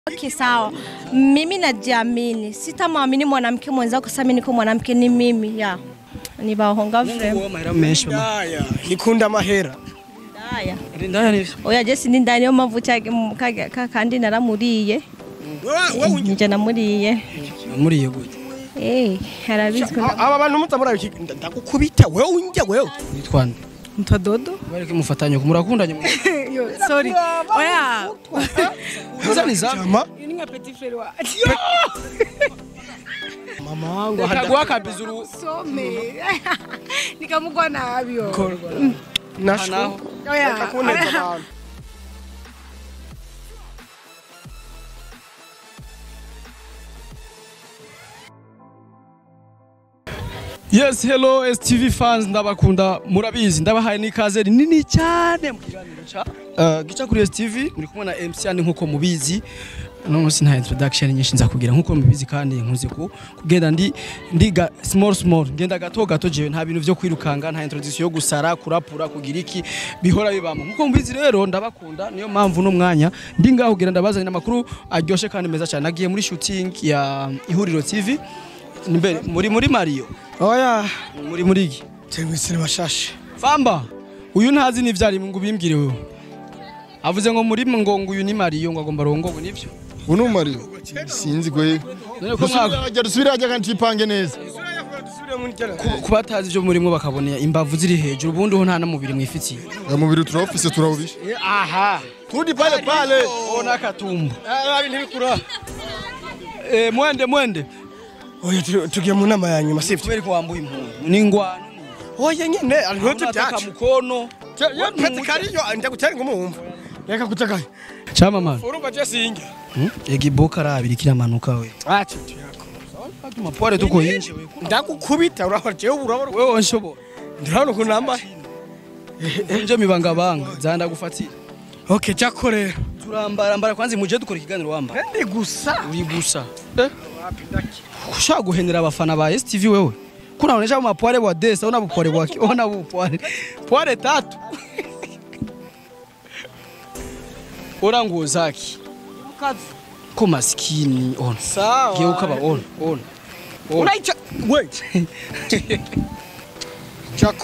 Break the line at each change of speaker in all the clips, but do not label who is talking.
Okay, sawa. Mimi najiamini, sitamwamini mwanamke mwenzako. Sasa mimi niko mwanamke, ni mimi ya ni bahonga vrema
Uwo mahera menshi ma.
Ndaya, nikunda amahera.
ndaya
Ndaya nivyo.
oya je sindi ndani yo mpamvu cyage kandi naramuriye
Wewe wewe
nje namuriye
Muriye gute?
eh harabizwe
aba bantu mutamura ndagukubita wewe unjya wewe.
Nitwande.
Mtadodo?
Bareke mufatanye ko murakundanye mu.
Yo, sorry. Oya.
Uzani za.
Jama
Ni nka petit frère wa.
mama wangu
Kagwa kabizuru.
Some. Nikamugwa nabyo.
nasho.
Hanaho.
Oya.
Kuneza abantu.
Yes, hello STV fans ndabakunda murabizi ndabahaye n'ikaze rinini cyane mu kiganiro ca uh, gica kuri STV muri kumwe na MC yani nkuko mubizi no musi nta introduction nyinshi nza kugira nkuko mubizi kandi nkuze ku kugenda ndi ndiga small small ngenda gato gato jewe nta bintu vyo kwirukanga nta introduction yo gusara kurapura kugira iki bihora bibamo nkuko mubizi rero ndabakunda niyo mpamvu no mwanya ndi ngaho kugira ndabazanira amakuru aryoshe kandi meza cyane nagiye muri shooting ya ihuriro TV Nimbere muri muri Mario
Oya,
muri muri iki
cyangwa se bashashe.
famba uyu ntazi n'ivyari ngo bimbwire wewe avuze ngo muri ngo ngo uyu ni Mario ngo agomba rongogo nivyo
uno Mario sinzi kwe
none ko mwaka
dusubira dusubira ajya kandi ipange neza
ku- ku batazi ivyo murimwo bakabona imbavu ziri hejuru ubundi ho nta n'umubiri mwifitiye
ya mubiri turawufise turawubisha
aha
turudi pale pale
ona katumbu eh mwende mwende
Oya tu- tugiye mu nama ya nyuma sivyo.
kubera ko wambuye impundu n'ingwano
Oya nyine ariho
unataka
tubyacu.
mukono
Yo pete kariyo ndagutera ngumumva. Reka kutagaye.
chama man
Urumva je singe.
egiboka arabiri kiramanuka we
Acha tuyako.
atuma pore tuko yinje we
Ndagukubita urahora je urabona.
wewe onshobora
Ndabona ukuntu nambaye.
nje mibangabanga zanda gufatira
Okay, cyakore.
turambara mbara kwanza muje dukora ikiganiro wamba
Ndi gusa.
uri gusa ushaka guhenera abafana ba STV wewe kuna unaonyesha mapware wa desa una bupware wake ona bupware pware tatu ora nguo zake ko maskini ona
Sawa.
geuka ba ona ona ona
Unaicha. Wait. Chako.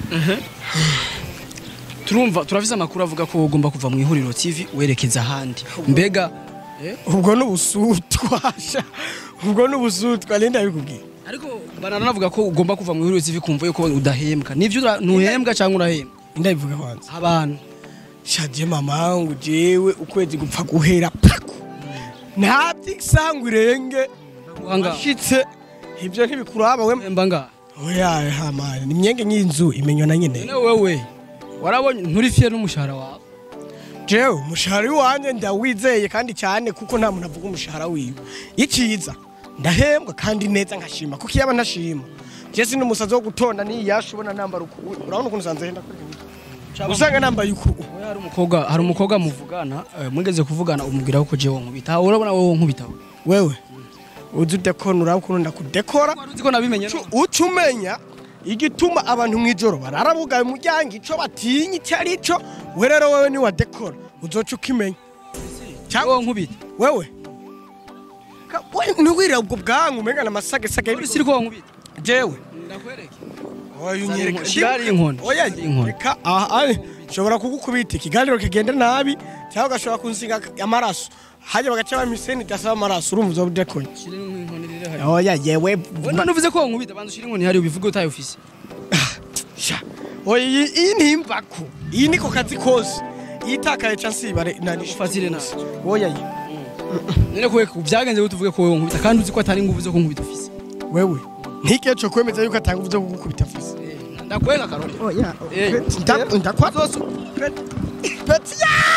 turumva turafise amakuru avuga ko ugomba kuva mu ihuriro TV werekeza ahandi mbega
Ubwo n'ubusutwasha. Ubwo n'ubusutwa linda bikubwiye.
ariko bananavuga ko ugomba kuva mu ihuriro TV kumva yuko udahembwa nivyo ura- ntuhembwa cyangwa urahembwa
Ndabivuga kwanza.
abantu
shaje mama wangu jewe ukwezi gupfa guhera pako nta by'isangu irenge
anga
ashitse ibyo ntibikuraba we
hemba nga
oya hamani ni myenge nyinzu imenywa na nyine
none wewe warabonye nturi fiye n'umushahara wawe
jewe umushahara w'iwanjye ndawizeye kandi cyane kuko nta muntu avuga umushahara wiwe iciza ndahembwa kandi neza nkashima kuko iyaba ntashima je sindi umusazi wo gutonda niyasha ubona nambara uku urabona ukuntu usanze henda usanga nambaye uku
Oya, hari umukobwa hari umukobwa muvugana eh, mwigeze kuvugana umubwira ko jewe nkubita urabona wowe nkubita
wewe uzi udekona uraba ukuntu ndakudekora
wari uzi ko nabimenye
Cu- uca umenya igituma abantu mu ijoro barara bugaye umuryango ico batinya icyo ari cyo we rero wewe ni wadekora uzoca ukimenya cyangwa
wowe nkubita
wewe Ka- we ntiwirira ubwo bwangu umenga n'amasagesage
uri siri ko nkubita
jewe
ndakwereke
oya unyereka
shirari inkoni
oya
Shirari inkoni
reka aha ari nshobora kugukubita ikiganiro kigenda nabi cyangwa ugashobora kunsiga amaraso hajya bagaca bamiseni idasaba amaraso urumva uzoba udekoye
shirari inkoni rero hari
oya yewe
wewe none uvuze ko nkubita banza shirari inkoni hari ubivuge utaye ufise
sha oya iyi iyi ni imvako iyi niko kazi kose iyi itakaye ca nsibare nani
Ufatire nabi.
oya ye
none ko byagenze gute uvuge ko wewe nkubita kandi uzi ko atari nguvu zo kunkubita ufise
wewe ntikiye co kwemeza yuko atanga uvuze kugukubita afise
ndakwereka karori
oya
Eh,
ndakwa peti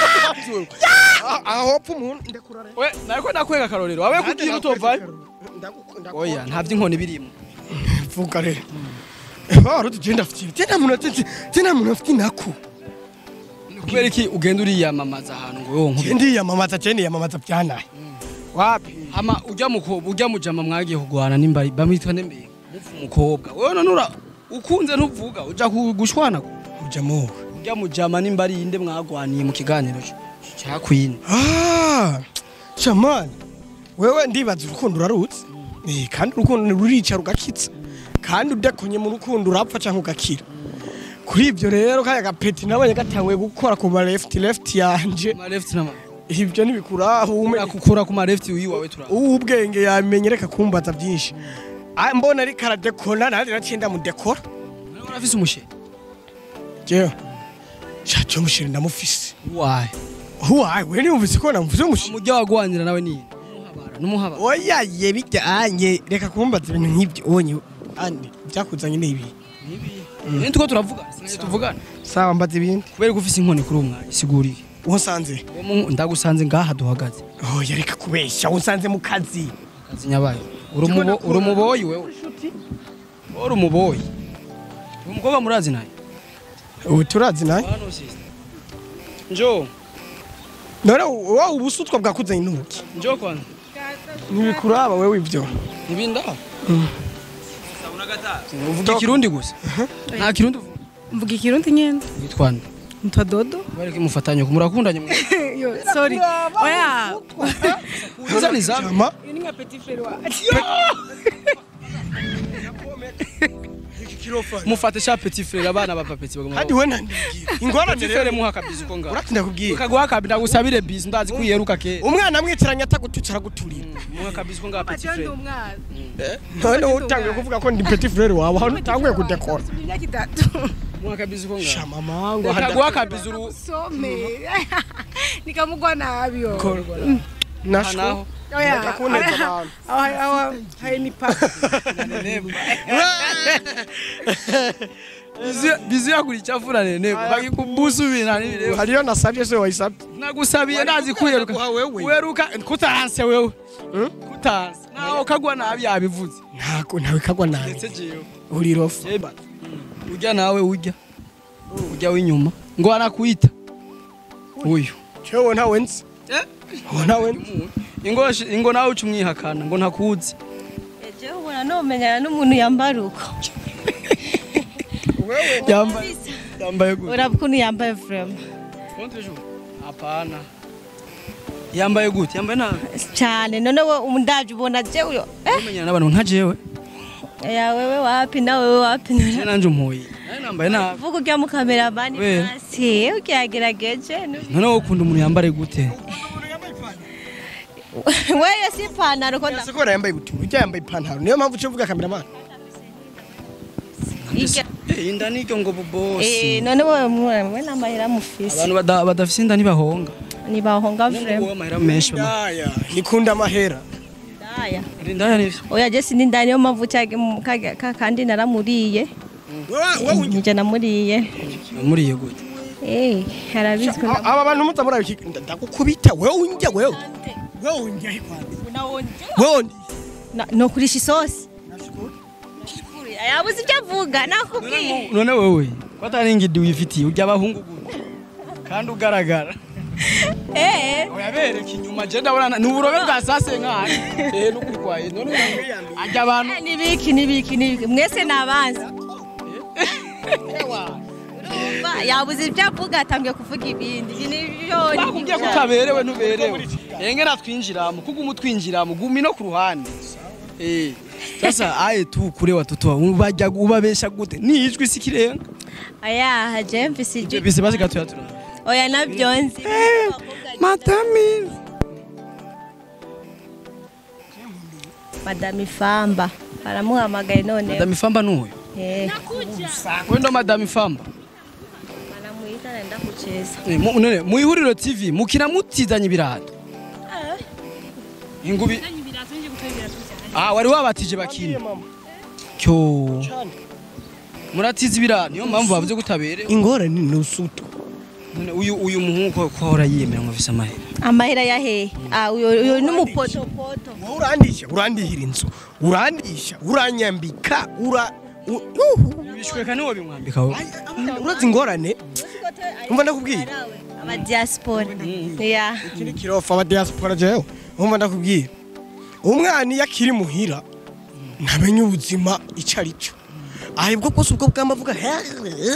aho hopfa umuntu ndakurara
we nariko ndakwereka karorero wawe kugira utovayo oya nta by'inkoni birimo
vuga rero baro tugenda afite tena muntu afite tena muntu afite nako
kubera iki ugenda uriyamamaza ahantu ngo wowe nkubita
ndi yamamaza cyane yamamaza byanaye wapi
ama ujya mukobwa ujya mujama mwagiye kugwana n'imbari bamwitwa nembere mupfa umukobwa wewe none ura ukunze ntuvuga uja ku- gushwana
uja mu
ujya mujama n'imbari yinde mwagwaniye mu kiganiro cya queen
ah Chamani wewe ndibaza urukundo urarutse Eh, kandi urukundo rurica rugakitsa kandi udakonye mu rukundo urapfa cyangwa ugakira kuri ibyo rero kaya gapeti nabonye gatanguye gukora ku ma left left yanje
ma left na ma
ibyo ntibikuraho ume
akukura ku ma left wiwawe tura
ubwenge yamenye reka kumbaza byinshi Ah, mbona ariko aradekona nanjye naciye ndamudekora
urafise umushe
jewe shacho mushire ndamufise
waye
huwaye we niyumvise ko namvuze umushire
umujya wagwanira nawe ni numuhabara numuhabara
oya ye bijyanye reka kumbaza ibintu nk'ibyo onye andi byakuzanye ni ibi
ni tuko turavuga sinzi tuvugana
sawa mbaza ibindi
kubera ko ufise inkoni kuri umwanya siguriye
uwo nsanze
Uwo mu- ndagusanze ngaha duhagaze
oya reka kubeshya uwo nsanze mu kazi
kazi nyabaye uri umubo- uri umuboyi wewe uri umuboyi uyu mukobwa murazi naye
ubu turazi nawe
hano sister njo
none wowe ubusutwa bwakuzanye n'ubuki
njo kwanza
ntibikuraba wewe ibyo
ibinda uvuga ikirundi gusa nta kirundi uvuga
mvuga ikirundi nyene
witwa nde
ntwa dodo
bareke mufatanye ku murakundanye mu
yo sorry oya
kuza ni zamu
jama
uyu ni nka petit frere wacu
mufate sha petit frère abana ba papeti bagomba
kandi we ntandigira ingorane
petit frère
rero
muha kabizi uko ngaho
uratinda kubwira
ukaguha kabizi ndagusabire bizi ndazi ko uyeruka ke
umwana amwitiranya atagututse araguturira
muha kabizi uko ngaho petit
ati ndi
frère
umwana
none wowe utanguye kuvuga ko ndi petit frere wawe aho utanguye kudekora
imyaka itatu
muha kabizi uko ngaho
shama mango
ukaguha kabizi uru
some nikamugwa nabi yo
nashwo
naho
oya
Reka kuneza abantu.
aho aho hari ni papa
bizi bizi yakuri cyafura nene bagikubusu ibintu n'ibireba
hariyo nasabye se wayisabye
nagusabiye ndazi ko uyeruka
Guha wewe.
uyeruka kutanse wewe kutanse nawe ukagwa nabi yabivuze
ntago ntawe kagwa nabi
ndetse jewe
uri rofu
Jeba. Ujya nawe ujya. Ujya w'inyuma. Ngo anakuita. Uyu.
cyewe ntawe nzi uwo ntawe nzi
Ingo ingo nawe uca umwihakana ngo ntakuzi.
ejo ubona numenyana n'umuntu yambara uko
Yambaye yambaye gute?
uraba ukuntu yambaye vrema
Contre jour. Hapana. Yambaye gute? Yambaye nabi.
cyane none we umundavye ubona je uyo eh
Umenyana n'abantu nka jewe.
ya wewe wapi na wewe wapi
Je nanje umuhoyi. Nawe nambaye nabi.
vuga ujya mu kameramani
We.
hasi ukyagerageje nu-
None wowe ukunda umuntu yambare gute?
wewe si ipantaro ko
ese ko yambaye gute ujya yambaye ipantaro niyo mpamvu uciye uvuga kameramani
Ijya-
Eh inda niryo ngo
Eh,
bobosi.
none wewe mwe n'amahera mufise
Abantu bada- badafise inda ntibahonga.
nibahonga
Ngo
vrema
wowe amahera menshi bama.
ndaya nikunda amahera
daya
Ndaya nivyo.
oya je sindi ndani niyo mpamvu cyage mu kage- ka- kandi naramuriye njye namuriye
Muriye gute?
eh harabizwi na-
aba bantu muza murabi ndagukubita wewe unjya wewe wewe unjya he kwanza wewe undi
Na- no kurisha isosi yabuze ibyo avuga nakubwiye
none wewe ko atari ingidi wifitiye ujya abahungu gute kandi ugaragara
eh
uyabereka inyuma je ndabona ni uburobe bwa sase nkani eh n'ukuri kwaye none ajya abantu
nibiki nibiki nibiki mwese nabanza urumva yabuze ibyo avuga atangiye kuvuga ibindi ibi nibyo
bakubwiye ko utaberewe ntuberewe enge natwinjiramo kuko umutwinjiramo gumi no ku ruhande eh sasa aye tu kure watoto bajya ubabesha gute ni ijwi sikirenga
aya haje mfise ijwi
bise basi gatoya tura
oya nabyo nzi
matami
madame ifamba baramuhamagaye none
madame famba nuyo
eh
wendo madame famba
banamuita naenda kucheza
Eh, mu- none mu ihuriro tv mukina mutizanye ibirato ingubi ah wari wabatije bakina cyo muratiza ibirato niyo mpamvu bavuze gutaberewe
ingorane ni usuto
none uyu uyu muhungu ko ko ahora yiyemera ngo afise amahera
amahera ya hehe ah uyo uyo n'umupotopoto
wowe urandisha urandihira inzu urandisha uranyambika ura u- uhu.
bishweka niwo bimwambika wowe
urazi ingorane umva ndakubwira
aba diaspora ya
kiri kirofa aba diaspora jewe umva ndakubwira umwana iyo akiri muhira ntamenya ubuzima icyo ari cyo ahibwo bwose ubwo bwamavuga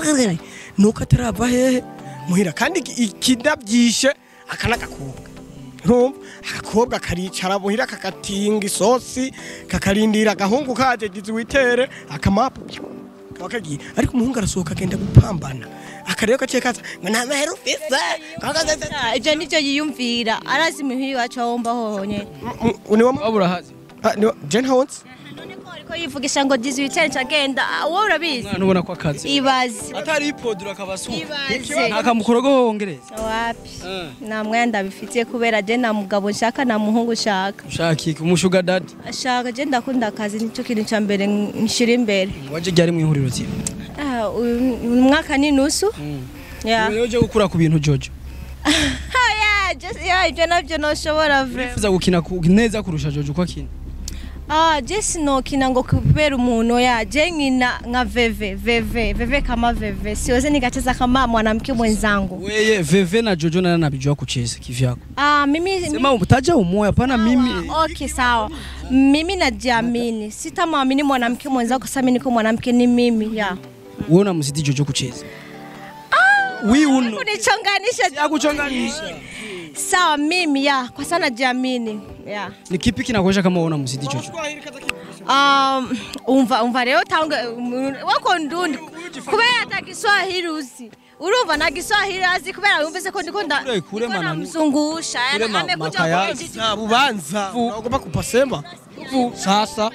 nuko atarava hehe muhira kandi iki- ikinabyishe aka n'agakobwa ntumva agakobwa karicara muhira kagatinga isosi kakarindira agahungu kaje gizi witere akamapu kaba kagiye ariko umuhungu arasohoka agenda gupambana akareba gaciye kaza ngo nta mahera ufise
Ah, ivyo nivyo yiyumvira arazi muhiri wacu aho mba honyene
niwo
waba urahazi
jen hawns
none ko ariko yivugisha ngo dizi wicare cagenda wowe urabizi
umwana ubona ko akazi
ibaze
atari ipodura akabasuka
ibaze
ntakamukorogo wongereza
wapi nta mwanya ndabifitiye kubera je nta mugabo nshaka nta muhungu nshaka
ushaka iki umushuga dadi
ashaka je ndakunda akazi nicyo kintu ca mbere nshira imbere
waje ryari mu ihuriro ziwe
Ah, uyu uyu mwaka ni nusu Yeah.
rero uje gukura ku bintu jojo
Ah, yeah, just- yeah, ibyo nabyo noshobora vre
wifuza gukina ku- neza kurusha jojo uko akina
Ah, je sinokina ngo kubera umuntu ya je nkina nka veve veve veve kama veve siwezi nikacheza kama mwanamke mwenzangu
weye veve na jojo nana nabijua kucheza kivyako
ah, mimi
sema utaja umoya pana mimi
Okay, sawa. Mimi najiamini, sitamwamini mwanamke mwenzako. Sasa mimi niko mwanamke, ni mimi ya
wewe unamzidi jojo kucheza wi uno
kunichonganisha.
yakuchonganisha
Sawa, mimi ya kwa sana najiamini ya
ni kipi kinakuonyesha kama wewe unamzidi jojo
um, umva umva rero tange wako ndundi kubera ata Kiswahili uzi urumva na Kiswahili azi kubera yumvise ko ndiko nda
Kure, kure
ndiko
manani.
namzungusha
Kure ma-
amekuja
makayazi.
kwenye
za bubanza unaogopa kupasema sasa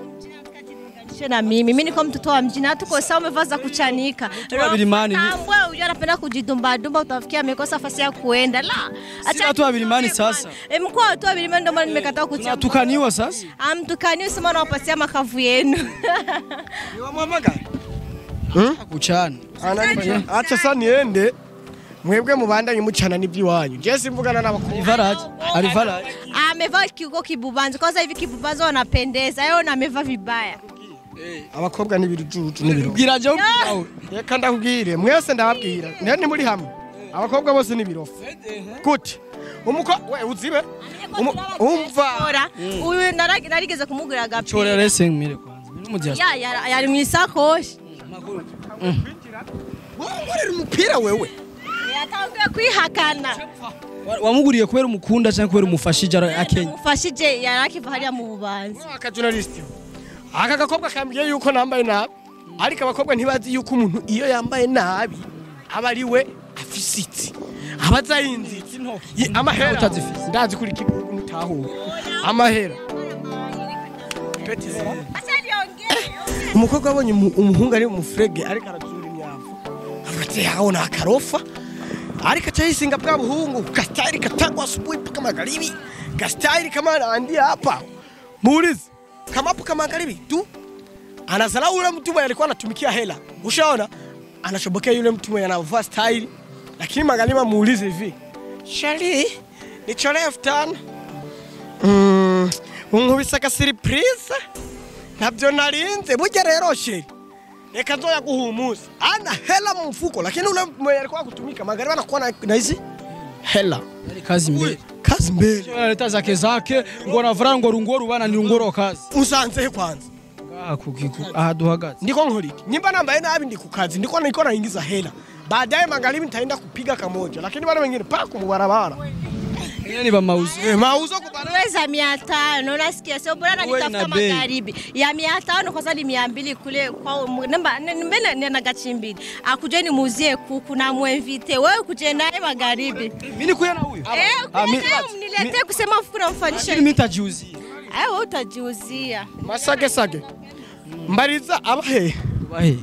Sio na mimi mimi niko mtoto wa mjini, hatuko sawa, umevaa za kuchanika.
wa Bilimani ni-
Tambwe huyo anapenda kujidumba dumba, utafikia amekosa nafasi ya kuenda. La, acha
watu wa Bilimani sasa.
E, mkuu wa watu wa Bilimani ndio maana nimekataa kuchagua.
natukaniwa sasa
Amtukani usema nawapatia makavu yenu.
niwamwamagara
kuchana
acha sa niende mwebwe mubandanye mucana n'iby'iwanyu je simvugana n'abakobwa
alivaraje alivaraje
Amevaa kiuko kibubanzi. Kwanza hivi kibubanzi wanapendeza. Yeye na amevaa vibaya.
abakobwa n'ibirujuju n'ibiru
bwiraje aho
reka ndakubwire mwese ndababwira ntihe ntimuri hamwe abakobwa bose n'ibirofu gute umuko we uzibe Umu- umva
Ora, uyu naragi- narigeze kumugurira agapira.
chora rese mire kwanza ni mu diaspora
Ya, ya- yari mu isakoshi.
wongorera umupira wewe
Yatanguye kwihakana.
Wa- wamuguriye kubera umukunda cyangwa kubera umufashije ara- akenya
Umufashije yari akiva hariya mu bubanza.
aka journalist aka gakobwa kambwiye yuko nambaye nabi ariko abakobwa ntibazi yuko umuntu iyo yambaye nabi aba ari we afisitse aba azayinzitse Ye- amahera
Utazifise.
ndazi kuri kibugu mutahura amahera Peti zero. umukobwa abonye umu- umuhungu ari umufurege ariko arazura imyavu afate yaona akarofa ariko achayisinga bwa buhungu kastari katangwa asubuhi mpaka magharibi kastari kama anaandia hapa muulize kama hapo kama magharibi tu anazalau yule mtu mwenye alikuwa anatumikia hela ushaona anashobokea yule mtu mwenye anavaa style lakini magharibi muulize hivi shali nichole elfu tano Mm, unkubise agasiripurize ntabyo narinze burya rero sheri reka nzoya guhumuza ana hela mu mfuko lakini ule mwenye alikuwa kutumika magharibi anakuwa na, na hizi hela
Yari kazi mbele
kazi mbele
Chora leta zake zake ngo navura ngo rungoro bana ni rungoro kazi
usanzehe kwanza
ngaha kukiku aha duhagaze
ndiko nkora iki nyimba nambaye nabi ndi kukazi ndiko niko naingiza hela baadaye magharibi nitaenda kupiga kamoja lakini wale wengine paka kumubarabara
Ngine ni bamauzi
eh, mauzo kubarabara
Weza mia tano nasikia sio bora
Uwe
nitafuta
na bei.
magharibi ya mia tano kwanza ni mia mbili kule kwa namba mbele nina gachimbili akuje nimuuzie kuku na mwevite wewe kuje naye magharibi
mimi nikuya na huyo
eh
Ah, mi-
ukiniletea niletee kusema mfuko namfanyisha
lakini mimi nitajiuzia
eh wewe utajiuzia
masage sage mbariza abahe
bahe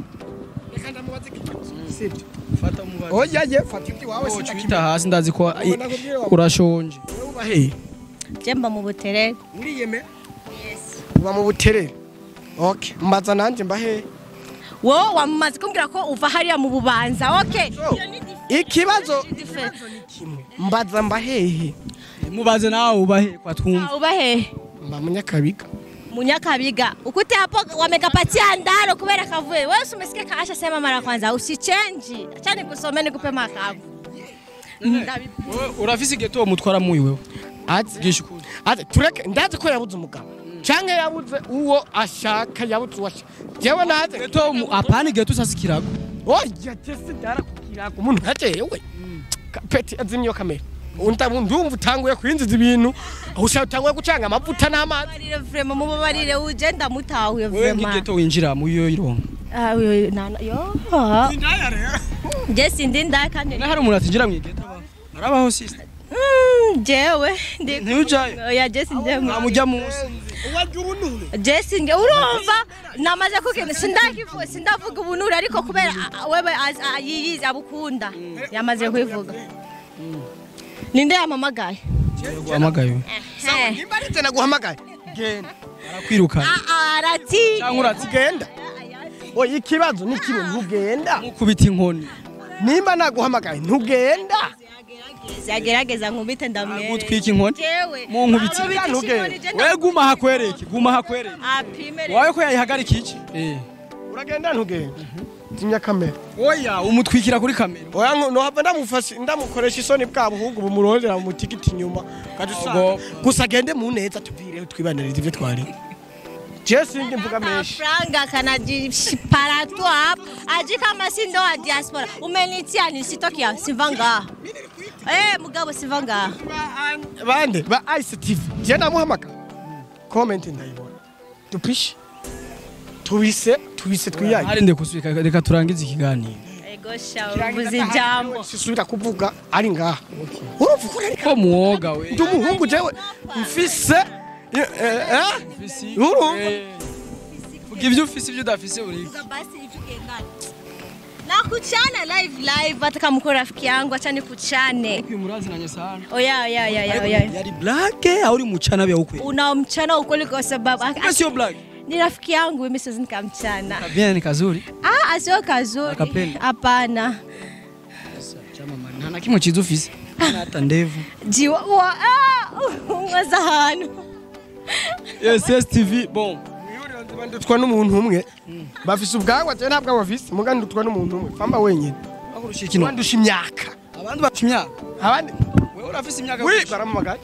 fata mubaze
oya ye fata ibyo wawe
Wowe
sindakimenya
cubita hasi ndazi ko i-
nakubwira wa-
urashonje
ubahe
jemba mu buterere
uriyeme uba mu buterere okay mbaza nanje mbahe
wowe wamaze kumbwira ko uva hariya mu bubanza okay
ikibazo
Different.
mbaza mbahehe
mubaze nawe ubahe kwa twumva
Ah, uba hehe
mba munyakabiga
Munyakabiga ukute hapo wamekapatia ndaro kubera kavue. Wewe si umesikia kaasha sema mara kwanza usichange. Acha nikusomee nikupe makavu. Ndabi-
Wewe urafise geto mutwara muyi wewe
ati
gisha ukuri
ati tureke ndazi ko yabuze umugabo canke yabuze uwo ashaka yabuze uwo ashaka jewe naze
geto mu- apana geto sasa kirago
oya jesi ndarakukiraga umuntu nka jewe Ka- peti azimye iyo kamera Unta- ndumva utanguye kwinjiza ibintu ushaka utanguye gucanga amavuta n'amazi
Mubabarire vrema mubabarire uje ndamutahuye
wewe
vrema
nk'igeto winjira mu yo ironka
Ah, uyo nana yo je sindi ndaya kandi
na hari umuntu atinjira mu igeto aba arabaho sister
Mm, jewe ndi
ntiujayo
oya je sindi
namujya munsi
je sindi urumva namaze kugenda sindakivuga sindavuga ubunure ariko kubera ah, ah, wewe az- ah, yiyizi abukunda yamaze kwivuga ninde yamamagaye
guhamagaye
Eh.
nimba ari tena guhamagaye genda
arakwirukana
Ah, ah, arati
cyangwa uratsi
genda oya ikibazo ni kimwe ntugenda
mukubita inkoni
nimba naguhamagaye ntugenda
yagerageza nkubite ndamwere
gutwika inkoni
jewe
mu nkubiti
Arobita
ntugende.
inkoni, je
we guma hakwereke guma hakwereke
apime
wawe ko yayihagarika iki eh
uragenda ntugenda zimya kamera
oya umutwikira kuri kamera
oya ngo- nohava ndamufashe ndamukoresha isoni bwa buhungu bumurondera mu mutigiti inyuma kandi usanga
Ubwo-
gusa agende mu neza tuvireho twibanirize ibyo twari je sindi mvuga menshi
franga kanajipara tu hapo aji kama si ndo wa diaspora umenitia ni sitoki ya siva ngaha eh mugabo siva ngaha
bande ba ice tv je namuhamagara comment ndayibona dupishe tubise tubise twiyaye
hari nde kusubika reka turangize ikiganiro
ego sha uvuze ijambo
sisubira kuvuga ari ngaha urumva uko ari
ko muwoga we
ndi umuhungu jewe mfise eh, eh, Urumva?
Eh, vuga ibyo ufise ibyo udafise uri
basi itukendani na kuchana live live hata kama uko rafiki yangu acha nikuchane
kwimuraziranye sana
oya oya oya oya oya
yari black au uri muchana vya ukwe
unamchana ukweli kwa sababu
Kama sio black
ni rafiki yangu mimi siwezi nikamchana
bien ni kazuri
ah sio kazuri
Akapenda?
hapana
chama man nta na kimwe cyiza ufise Hana hata ndevu
jiwa wa ah umwaza hano
yes yes tv bon
ndutwa n'umuntu umwe bafise ubwagwa je ntabwo bafise muga ndutwa n'umuntu umwe famba wenyine
bakurusha ikino
bandusha imyaka
abandi bafite imyaka
abandi
wewe urafise imyaka
wi
kurusha.
baramamagaye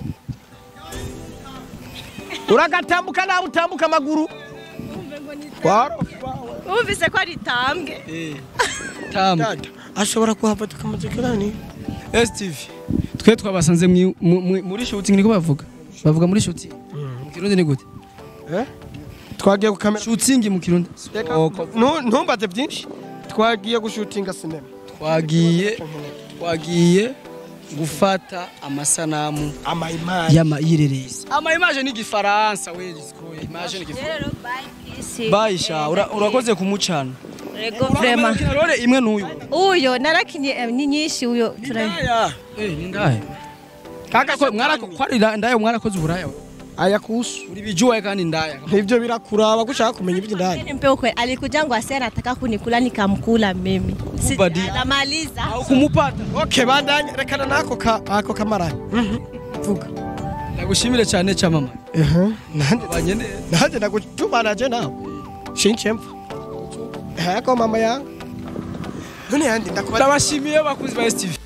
uragatambuka nawe utambuka amaguru waro
umvise ko ari tambwe
eh tamu
dada ashobora kuhava tukamaze kirani
yes tv twe twabasanze mwi- mu- mu- muri shooting niko bavuga bavuga muri shooting mu kirundi ni gute
eh twagiye gukamera
shooting mu kirundi
Nu- ntumbaze byinshi twagiye gushutinga sinema
twagiye twagiye gufata amasanamu
amayimayi
y'ama yireresi ama image ni gifaransa we disco image ni gifaransa
rero bye peace
bayisha ura- urakoze kumucana
ego vrema
Kina role imwe n'uyu
uyo narakinye eh, ni nyinshi uyo tura
eh ni ndaye kaka ko mwarako kwari ndaye mwarakoze uburaya we.
aya kusu
uri bijuwa kandi ndaya
nivyo birakuraba gushaka kumenya iby'indani
nimpe ukweli alikuja ngo ase anataka kunikula nikamkula mimi Si-
Kubadi.
anamaliza
au kumupata
okay bandanye rekana nako ka ako kamarani Mhm. vuga
ndagushimire cyane cyamama
ehe nande
banye neza
nanje ndagutubanaje nawe shinchemva hako mama yangu none yandi ndakubaza
ndabashimiye bakuzi ba STV